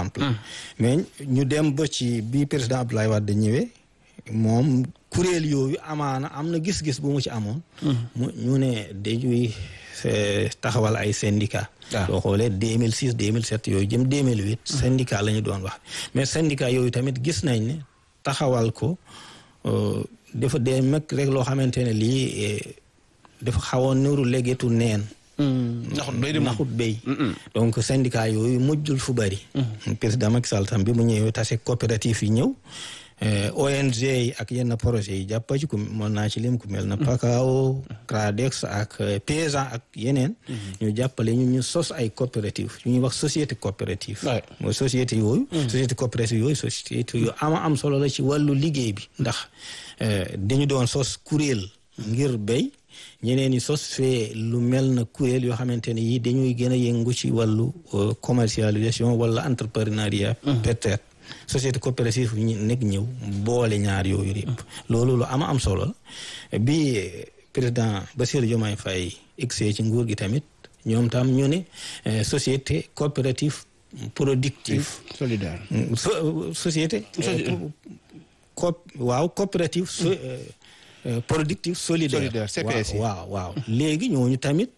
exemple mais ñu dem ba ci bi président Abdoulaye Wade ñëwee moom kuréel yooyu amaana am na gis-gis bu mu ci amoon mu ñu ne dañuy taxawal ay syndicat soo xoolee 2006 2007 yooyu jëm 2008 syndicat la ñu doon wax mais syndicat yooyu tamit gis nañ ne taxawal ko dafa dee mag rek loo xamante ne lii dafa xawoon niru légetu neen naxut béy donc syndicat yooyu mujjul fu bëri président Macky Sall tam bi mu ñëwee tase coopérative yi ñëw ONG yi ak yenn projet yi jàppa ci ku mën naa ci lim ku mel na PACAO CRADEX ak paysan ak yeneen ñu jàppale ñu ñu sos ay coopérative yu ñuy wax société coopérative mooy société yooyu société coopérative yooyu société yu ama am solo la ci wàllu liggéey bi ndax dañu doon sos kuréel ngir béy ñeneen ñi sos fee lu mel na kuréel yoo xamante ne yi dañuy gën a yëngu ci wàllu commercialisation wala entrepreneuriat peut-être société coopérative ñu nekk ñëw boole ñaar yooyu yëpp loolu lu ama am solo bi président Bassirou Diomaye Faye egsee ci nguur gi tamit ñoom tam ñu ne société coopérative productive solidaire société co waaw coopérative productive solidaire CPS waaw waaw léegi ñooñu tamit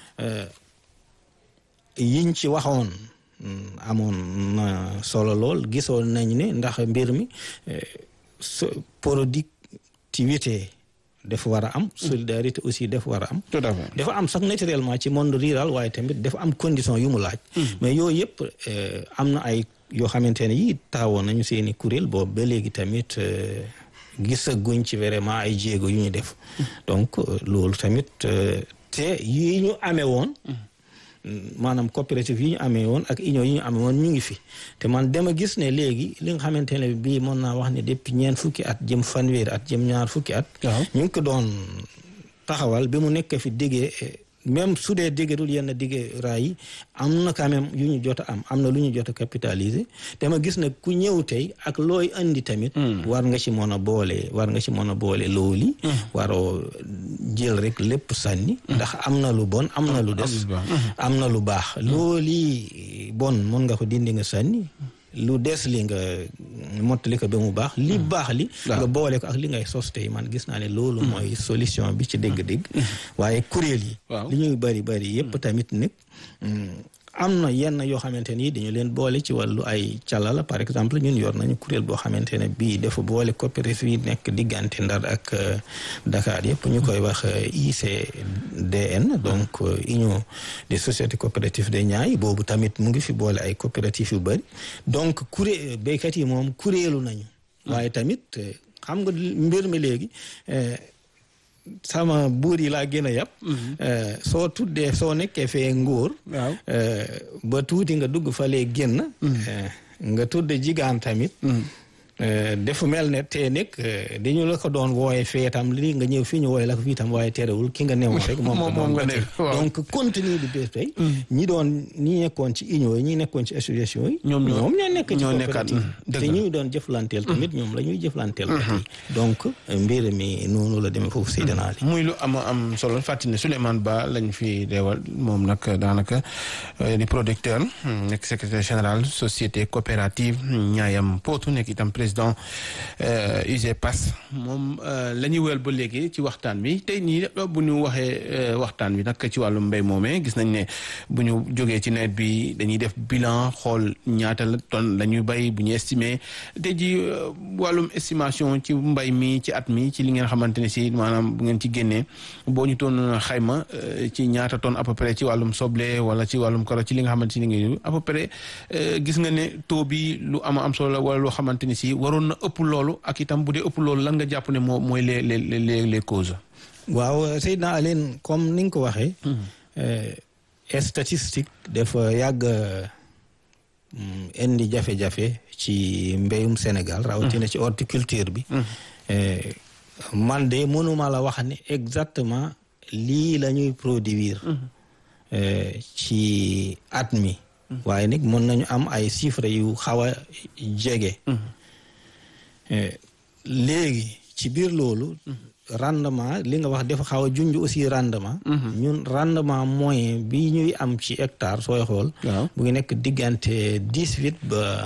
yiñ ci waxoon amoon na solo lool gisoon nañ ne ndax mbir mi productivité dafa war a am solidarité aussi dafa war a am tout à fait dafa am sax naturellement ci monde rural waaye tamit dafa am condition yu mu laaj mais yooyu yëpp am na ay yoo xamante ne yi taawoon nañu seeni kuréel boobu ba léegi tamit gisaguñ ci vraiment ay jéego yu ñu def donc loolu tamit te yi ñu amee woon maanaam coopérative yi ñu amee woon ak union yi ñu amee woon ñu ngi fi te man dama gis ne léegi li nga xamante ne bii mën naa wax ne depuis ñeent fukki at jëm fanweeri at jëm ñaar fukki at ñu ngi ko doon taxawal bi mu nekk fi diggee même su dee diggadul yenn digge raay yi am na quand même yu ñu jot a am am na lu ñu jot a capitaliser te ma gis ne ku ñëw tey ak looy andi tamit war nga ci mën a boole war nga ci mën a boole looli waroo jël rek lépp sànni ndax am na lu bon am na lu des am na lu baax looli bon mën nga ko dindi nga sànni lu des li nga mottali ko ba mu baax li baax li nga boole ko ak li ngay sos tey man gis naa ne loolu mooy solution bi ci dégg-dégg waaye kuréel yi li ñuy bari bari yépp tamit nag am na yenn yoo xamante ni dañu leen boole ci wàllu ay calala par exemple ñun yor nañu kuréel boo xamante ne bii dafa boole coopérative yi nekk diggante Ndar ak Dakar yëpp ñu koy wax ICDN donc union des sociétés coopératives de Niayes boobu tamit mu ngi fi boole ay coopératives yu bëri donc kuré béykat yi moom kuréelu nañu waaye tamit xam nga mbir mi léegi sama buur yi laa gën a yàpp soo tuddee soo nekkee fee nguur ba tuuti nga dugg fa lee génn nga tudd jigaan tamit defu mel ne te nekk dañu la ko doon wooye fee tam li nga ñëw fii ñu wooye la ko fii tam waaye terewul ki nga newoon rek moom moom nga nekk donc contenu bi bés tey ñi doon ñi nekkoon ci union yi ñi nekkoon ci association yi ñoom ñoo nekk ci coopérative te ñi doon jëflanteel tamit ñoom la ñuy jëflanteel donc mbir mi noonu la demee foofu Seydina Ali muy lu am am solo fàttali ne Souleymane Ba lañ fi deewal moom nag daanaka di producteur nekk secrétaire général société coopérative Niayam Potou nekk itam président UGPAS moom la ñuy wéyal ba léegi ci waxtaan bi tey nii bu ñu waxee waxtaan bi nag ci wàllum mbéy moomee gis nañ ne bu ñu jógee ci nawet bi dañuy def bilan xool ñaata la tonne la ñuy bay bu ñu estimé tey ji wàllum estimation ci mbay mi ci at mi ci li ngeen xamante ne si maanaam bu ngeen ci génnee boo ñu toon xayma ci ñaata tonne à peu près ci wàllum soble wala ci wàllum karo ci li nga xamante ni ngi à peu près gis nga ne taux bi lu ama am solo la wala loo xamante ni si waroon na ëpp loolu ak itam bu dee ëpp loolu lan nga jàpp ne moo mooy les les les les causes. waaw Seydina Aline comme ni nga ko waxee. statistique dafa yàgg indi jafe-jafe ci mbéyum Sénégal. rawatina ci horticulture bi. man de mënuma la wax ne exactement lii la ñuy produire. ci at mi. waaye nag mën nañu am ay chiffres yu xaw a jege. léegi ci biir loolu rendement li nga wax dafa xaw a junj aussi rendement ñun rendement moyen bi ñuy am ci hectare sooy xool bu ngi nekk diggante dix-huit ba